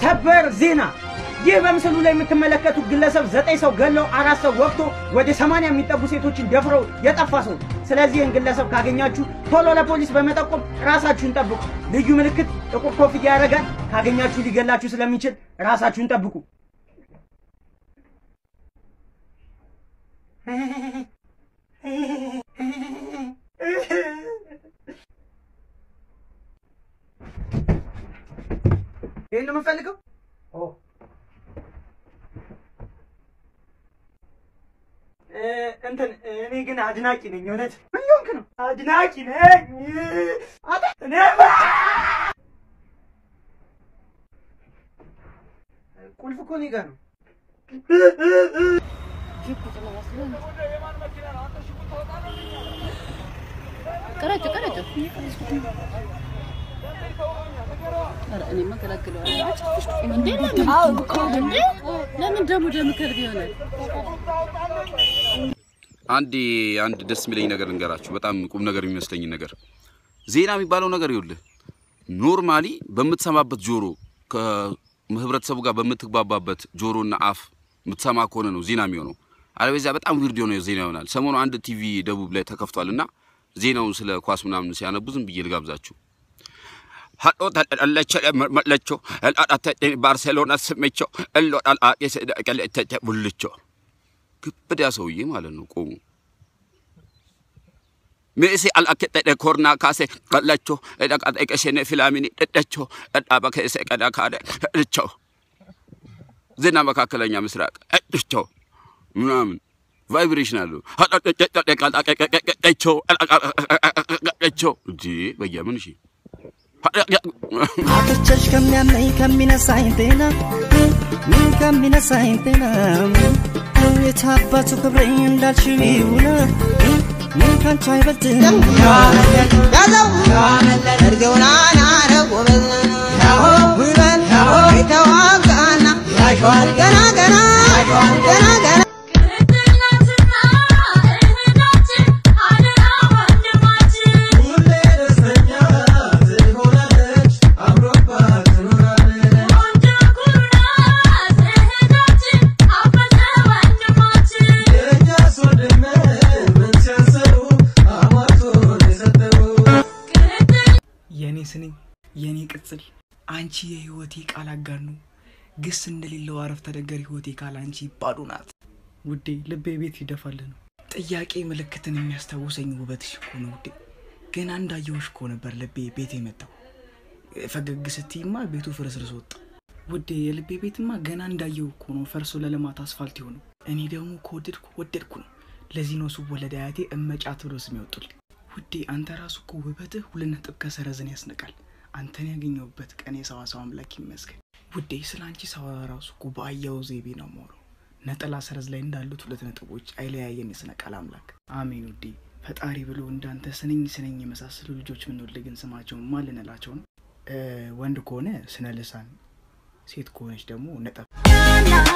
ሰበር ዜና! ይህ በምስሉ ላይ የምትመለከቱት ግለሰብ ዘጠኝ ሰው ገለው አራት ሰው ወቅቶ ወደ ሰማንያ የሚጠጉ ሴቶችን ደፍረው የጠፋ ሰው ነው። ስለዚህ ይህን ግለሰብ ካገኛችሁ ቶሎ ለፖሊስ በመጠቆም ራሳችሁን ጠብቁ። ልዩ ምልክት ጥቁር ኮፍያ ያደርጋል። ካገኛችሁ ሊገላችሁ ስለሚችል ራሳችሁን ጠብቁ። ይህን ነው የምንፈልገው። እንትን እኔ ግን አድናቂ ነኝ። እውነት ምን ሆንክ ነው? አድናቂ ነኝ። አተ እኔ ቁልፍ እኮ እኔ ጋር ነው። ቀረጭ ቀረጭ እኔማ ገላግለዋለሁ። እንዴ ለምን እንዴ ለምን ደግሞ ደም ከልብ ይሆናል? አንድ አንድ ደስ የሚለኝ ነገር ልንገራችሁ። በጣም ቁም ነገር የሚመስለኝ ነገር ዜና የሚባለው ነገር ይኸውልህ ኖርማሊ በምትሰማበት ጆሮ ከህብረተሰቡ ጋር በምትግባባበት ጆሮና አፍ የምትሰማ ከሆነ ነው ዜና የሚሆነው። አለበዚያ በጣም ዊርድ የሆነ ዜና ይሆናል። ሰሞኑ አንድ ቲቪ ደቡብ ላይ ተከፍቷል እና ዜናውን ስለ ኳስ ምናምን ሲያነቡ ዝም ብዬ ልጋብዛችሁ። ሀዶ ተጠለቸ መለቾ ባርሴሎና ስሜቸው እሎ ጣልአቄ ቡልቾ ግብዳ ሰውዬ ማለት ነው። ቆሙ ሜሲ አልአኬጠደ ኮርና ካሴ ቀለቾ ቀሸኔ ፊላሚኒ ደደቾ ደዳበ ከሴ ቀዳ ካደ እድቾ ዜና መካከለኛ ምስራቅ እድቾ ምናምን ቫይብሬሽን አለው። ቸው እንዲ በየምን እሺ አትቸሽ ከሚያመኝ ከሚነሳኝ ጤና ምን ከሚነሳኝ ጤና የታባቱ ክብረኝ እንዳልሽው ይሁና ምን ካንቺ አይበልጥም ያዘው እርግውና ናረግ ጎበዝ ጉልበት የተዋጋና ገና ገና ገና ገና የኔ ስንኝ የኔ ቅጽል አንቺ የህይወቴ ቃል አጋር ነው። ግስ እንደሌለው አረፍተ ነገር ህይወቴ ካል አንቺ ባዶ ናት። ውዴ ልቤ ቤት ይደፋል ነው። ጥያቄ ምልክትን የሚያስታውሰኝ ውበትሽ እኮ ነው ውዴ። ገና እንዳየሁሽ እኮ ነበር ልቤ ቤት የመጣው። ፈገግ ስትይማ ቤቱ ፍርስርስ ወጣ። ውዴ የልቤ ቤትማ ገና እንዳየው እኮ ነው ፈርሶ ለልማት አስፋልት የሆነው። እኔ ደግሞ ከወደድኩ ወደድኩ ነው። ለዚህ ነው ስወለድ አያቴ እመጫት ብሎ ስም ያወጡልኝ። ውዴ አንተ ራሱ እኮ ውበትህ ሁለት ነጥብ ከሰረዝን ያስንቃል። አንተን ያገኘሁበት ቀን የሰዋሰው አምላክ ይመስገን። ውዴ ስለ አንቺ ሳወራ ራሱ እኮ በአያው ዘይቤ ነው የማወራው። ነጠላ ሰረዝ ላይ እንዳሉት ሁለት ነጥቦች አይለያየን የስነ ቃል አምላክ አሜን። ውዴ ፈጣሪ ብሎ እንዳንተ ስነኝ ስነኝ የመሳሰሉ ልጆች ምንወልድ ግን ስማቸው ማን ልንላቸው ነው? ወንድ ከሆነ ስነ ልሳን፣ ሴት ከሆነች ደግሞ ነጠብ